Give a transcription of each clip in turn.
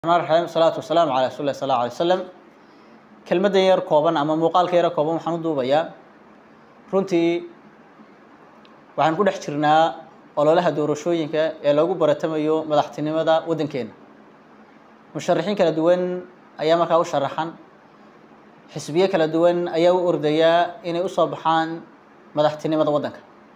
raxim salaatu wasalaamu calaa rasuuli lah sal alla alay slam kelmaddan yar kooban ama muuqaalka yaro kooban waxaan u duubayaa runtii waxaan ku dhex jirnaa ololaha doorashooyinka ee lagu baratamayo madaxtinimada waddankeena musharaxiin kala duwan ayaa markaa u sharaxan xisbiye kala duwan ayaa u ordayaa inay usoo baxaan madaxtinimada waddanka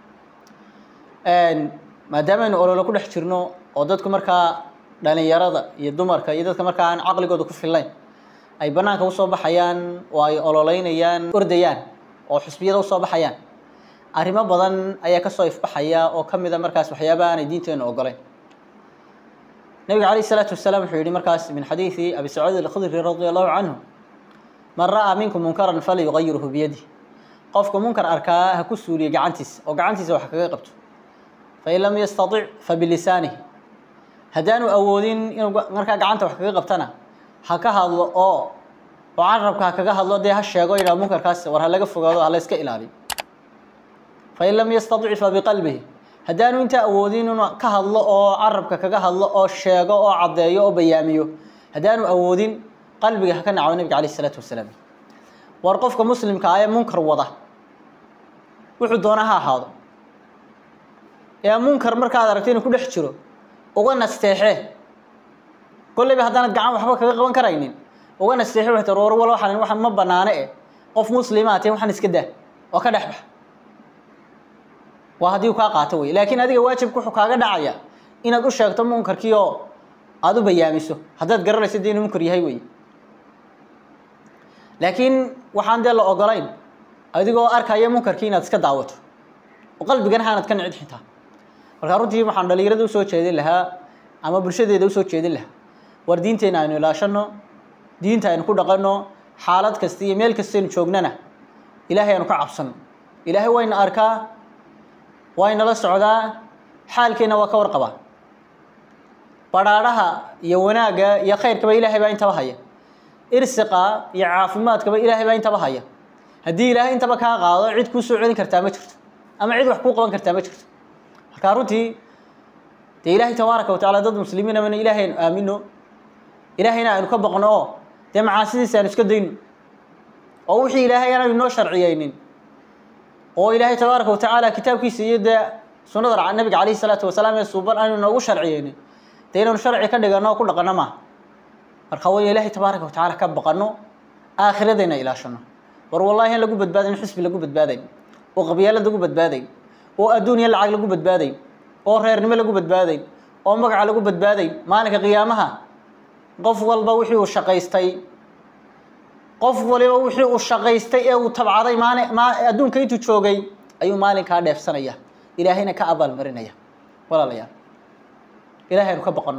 maadaama aynu ololo ku dhex jirno oo dadku markaa dhalinyarada iyo dumarka iyo dadka markaa aan caqligooda ku fillayn ay banaanka usoo baxayaan oo ay ololeynayaan ordayaan oo xisbiyada usoo baxayaan arrimo badan ayaa kasoo ifbaxaya oo ka mida markaas waxyaabaha aanay diinteenu ogolayn nabiga calayh isalaatu wasalaam wuxuu yihi markaas min xadiidi abi sacuud alkhudri radi allahu canhu man ra'aa minkum munkaran falyugayirhu biyadih qofka munkar arkaa ha ku suuliya gacantiisa oo gacantiisa wax kaga qabto fain lam yastatic fabilisaanihi haddaanu awoodin inuu markaa gacanta wax kaga qabtana ha ka hadlo oo oo carabka ha kaga hadlo dee ha sheego yidhaha munkarkaas war ha laga fogaado ha la iska ilaaliyo fain lam yastatic fabiqalbihi haddaanu intaa awoodin inuu ka hadlo oo carabka kaga hadlo oo sheego oo caddeeyo oo bayaamiyo haddaanu awoodin qalbiga ha ka naco nabiga calayh isalaatu wasalaam war qofka muslimka ah ee munkar wada wuxuu doona ha ahaado ee munkar markaad aragto inuu ku dhex jiro uga nasteexee kolleyba haddaanad gacan waxba kaga qaban karaynin uga nasteexe waxay tar war wal waxaan waxaan ma banaane eh qof muslimaa tee waxaan iska daa oo ka dhex bax waa haddii u kaa qaato wey laakiin adiga waajibka wuxuu kaaga dhacaya inaad u sheegto munkarkii oo aada u bayaamiso haddaad garanayso dee inuu munkar yahay wey laakiin waxaan dee la ogolayn adigoo arkaya munkarkii inaad iska daawato oo qalbigana haanad ka nicid xitaa markaa runtii waxaan dhalinyarada usoo jeedin lahaa ama bulshadeeda usoo jeedin lahaa war diinteena aynu ilaashano diinta aynu ku dhaqanno xaalad kasta iyo meel kastaynu joognana ilaahay aynu ka cabsano ilaahay wayna arkaa waynala socdaa xaalkeenna waa ka warqabaa badhaadhaha iyo wanaagga iyo khayrkaba ilaahay baa intaba haya irsiqa iyo caafimaadkaba ilaahay baa intaba haya haddii ilaahay intaba kaa qaado cid kuu soo celin kartaa ma jirto ama cid wax kuu qaban kartaa ma jirto markaa runtii dee ilaahay tabaaraka wa tacala dad muslimiina mana ilaahay aynu aamino ilaahayna aynu ka baqno oo dee macaasidiisa aynu iska dayno oo wixii ilaahay aanu inoo sharciyeynin oo ilaahay tabaaraka wa tacaala kitaabkiisa iyo dee sunnada nabiga calayhi salaatu wasalaam ee suuban aanu inoogu sharciyeynin dee inaynu sharci ka dhigano oo ku dhaqano maaha marka waa ilaahay tabaaraka wa tacaala ka baqano aakhiradayna ilaashano war wallahi in lagu badbaadayn xisbi lagu badbaadayn oo qabyaalad lagu badbaadayn oo adduuniya lacag lagu badbaadayn oo reernimo lagu badbaadayn oo magaca lagu badbaadayn maalinka qiyaamaha qof walba wixii uu shaqaystay qof waliba wixii uu shaqaystay ee uu tabcaday maali ma adduunka intuu joogay ayuu maalinkaa dheefsanaya ilaahayna ka abaalmarinaya walaalayaal ilahay aynu ka baqano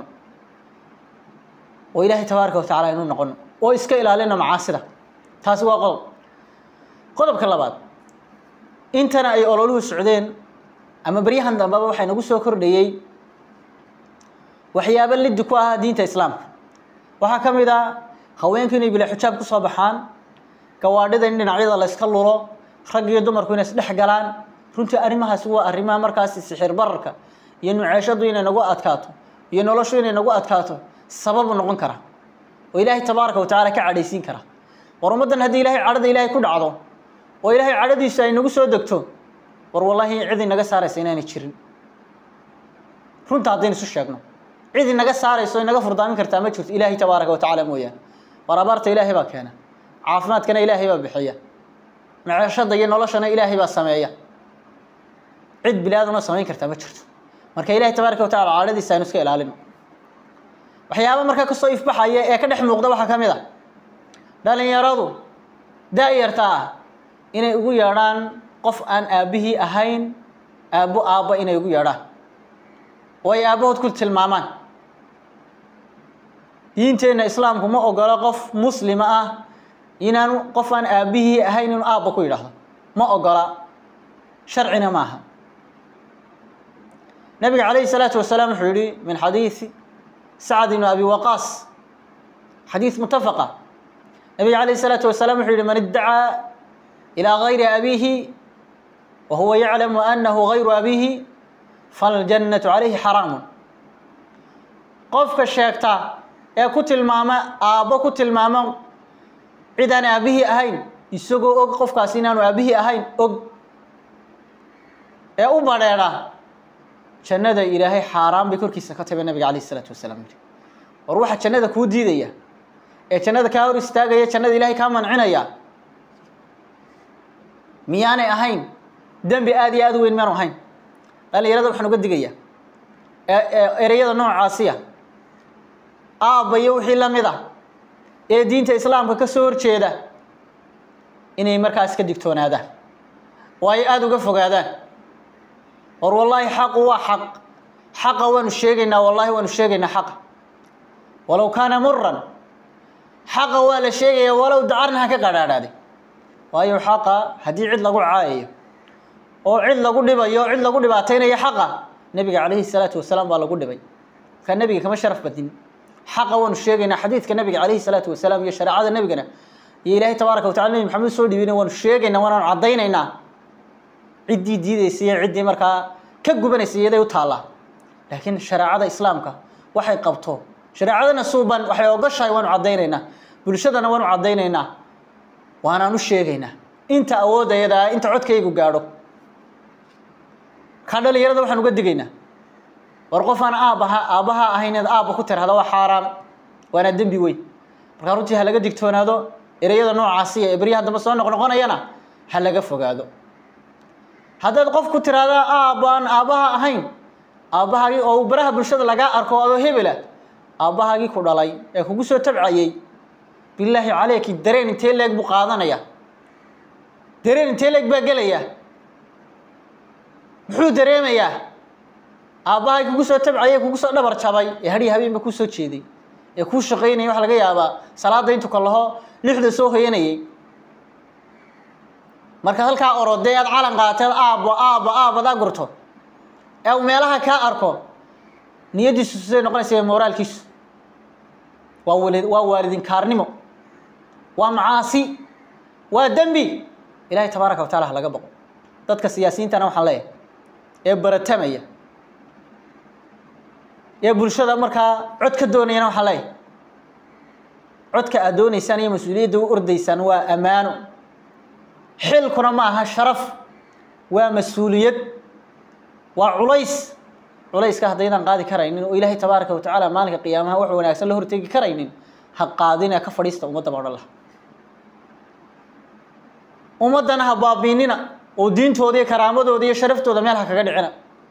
oo ilaahay tabaaraka wa tacala aynu noqono oo iska ilaalino macaasida taasi waa qodob qodobka labaad intana ay ololuhu socdeen ama beryahan dambeba waxaa nagu soo kordhayey waxyaabo liddi ku ah diinta islaamka waxaa ka mid ah haweenku inay bila xijaab kusoo baxaan gawaadhida in dhinacyada la yska lulo rag iyo dumarku inay isdhex galaan runtii arrimahaasi waa arrimaha markaasi sixir bararka iyo nuceeshadu inay nagu adkaato iyo noloshu inay nagu adkaato sababu noqon kara oo ilaahay tabaaraka wa tacaala ka cadhaysiin kara war ummaddan haddii ilahay cadhada ilaahay ku dhacdo oo ilaahay cadhadiisu ay nagu soo degto war wallaahi cid inaga saaraysa inaanay jirin runta haddaynu isu sheegno cid inaga saarayso inaga furdaamin kartaa ma jirto ilaahay tabaaraka wa tacaala mooyaane war abaarta ilaahay baa keena caafimaadkana ilaahay baa bixiya maceeshada iyo noloshana ilaahay baa sameeya cid bilaaduna samayn kartaa ma jirto marka ilahay tabaaraka wa tacala cadhadiisa aynu iska ilaalino waxyaaba markaa kasoo ifbaxaya ee ka dhex muuqda waxaa ka mid a dhalinyaradu da-yarta ah inay ugu yeedhaan qof aan aabbihii ahayn aabbo aabba inay ugu yeedhaan oo ay aabbahood ku tilmaamaan diinteenna islaamku ma ogola qof muslima ah inaanu qof aan aabbihii ahayn inuu aabba ku yidhaahdo ma ogola sharcina maaha nabiga calayhi salaatu wasalaam wuxuu yihi min xadiidi sacd ibn abi waqaas xadiis mutafaqa nabiga calayhi salaatu wasalaam wuxuu yihi man iddacaa ilaa gayri abiihi wa huwa yaclamu anahu gayru abiihi faljannatu calayhi xaraamun qofka sheegta ee ku tilmaama aabbo ku tilmaama cid aan aabbihii ahayn isagoo og qofkaasi inaanu aabbihii ahayn og ee u badheedha jannada ilaahay xaaraan bay korkiisa ka tabe nabiga calayh isalaatu wasalaam yidhi war waxaa jannada kuu diidaya ee jannada kaa hor istaagaya jannada ilaahay kaa mancinaya miyaanay ahayn dembi aada iyo aada u weyn miyaanu ahayn dhalinyarada waxaan uga digaya ereyada noocaasiya aabba iyo wixii la mid ah ee diinta islaamka ka soo horjeeda inay markaas ka digtoonaadaan oo ay aada uga fogaadaan war wallaahi xaqu waa xaq xaqa waanu sheegaynaa wallaahi waanu sheegaynaa xaqa walow kaana muran xaqa waa la sheegaya walow dacarna ha ka qadhaadhaaday waayo xaqa haddii cid lagu caayayo oo cid lagu dhibayo cid lagu dhibaataynayo xaqa nebiga calayhi salaatu wasalaam baa lagu dhibay markaa nebiga kama sharaf badin xaqa waanu sheegaynaa xadiidka nebiga calayhi salaatu wasalaam iyo shareecada nebigana iyo ilaahay tabaaraka watacala nebi maxamed soo dhibina waanu sheegaynaa waanaanu caddaynaynaa ciddii diidaysa iyo ciddii markaa ka gubanaysa iyaday u taallaa laakiin shareecada islaamka waxay qabto shareecadana suuban waxay ogoshahay waanu caddaynaynaa bulshadana waanu caddaynaynaa waanaan u sheegaynaa inta awoodayada inta codkaygu gaadho kaa dhalinyarada waxaan uga digaynaa war qof aan aabbaha aabbaha ahayn inaad aabba ku tirahda waa xaaraan waana dembi weyn markaa runtii ha laga digtoonaado ereyada noocaasiya ee beryaha dambe soo noqnoqonayana ha laga fogaado haddaad qof ku tiraahdaa aabbaan aabbaha ahayn aabbahaagii oo baraha bulshada lagaa arko adoo hebela aabbahaagii ku dhalay ee kugu soo tabcayey bilaahi caleyki dareen intee leeg buu qaadanaya dareen intee leeg baa gelaya muxuu dareemayaa aabbahay kugu soo tabcayay kugu soo dhabar jabay ee hadhii habeenba kuu soo jeeday ee kuu shaqaynayay waxa laga yaabaa salaada intu ka laho lixda soo hoyanayay markaad halkaa orodee aad calan qaateed aabbo aabbo aabbadaa gurto ee uu meelaha kaa arko niyaddiisu siday noqonaysa mooraalkiisu waa wali waa waalidinkaarnimo waa macaasi waa dembi ilaahay tabaaraka wa tacala ha laga baqo dadka siyaasiyiintana waxaan leeyahay ee baratamaya ee bulshada markaa cod ka doonayana waxaan leeyahay codka aad doonaysaan iyo mas-uuliyadda u ordaysaan waa ammaano xilkuna ma aha sharaf waa mas-uuliyad waa culays culayska haddaydaan qaadi karaynin oo ilaahay tabaaraka wa tacaala maalinka qiyaamaha wax wanaagsan la hortegi karaynin ha qaadina ka fadhiista ummadda baa odhan laha ummaddana ha baabiinina oo diintooda iyo karaamadooda iyo sharaftooda meel ha kaga dhicina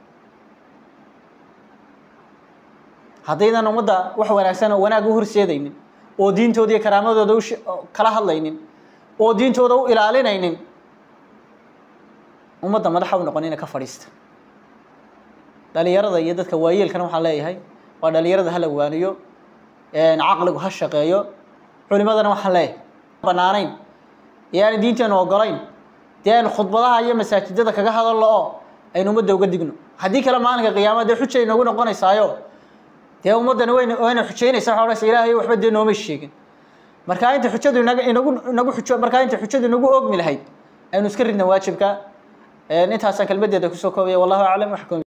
haddaydan ummadda wax wanaagsan oo wanaag u horseedaynin oo diintooda iyo karaamadooda u kala hadlaynin oo diintooda u ilaalinaynin ummadda madaxa u noqonina ka fadhiista dhalinyarada iyo dadka waayeelkana waxaan leeyahay waa dhalinyarada hala waaniyo caqligu ha shaqeeyo culimadana waxaan leeyahay banaanayn ee aan diinteenu ogolayn dee aynu khudbadaha iyo masaajidada kaga hadalno oo aynu ummadda uga digno haddii kale maalinka qiyaama dee xuja inoogu noqonaysaayo dee ummaddani wayn wayna xujaynaysa waxa odhanaysa ilaahay waxba dee noomay sheegin markaa inta xujadu inaga inagu inagu xujo markaa inta xujadu inagu oogmi lahayd aynu iska ridna waajibka intaasaan kelmaddeeda kusoo koobaya wallahu aclam waxkum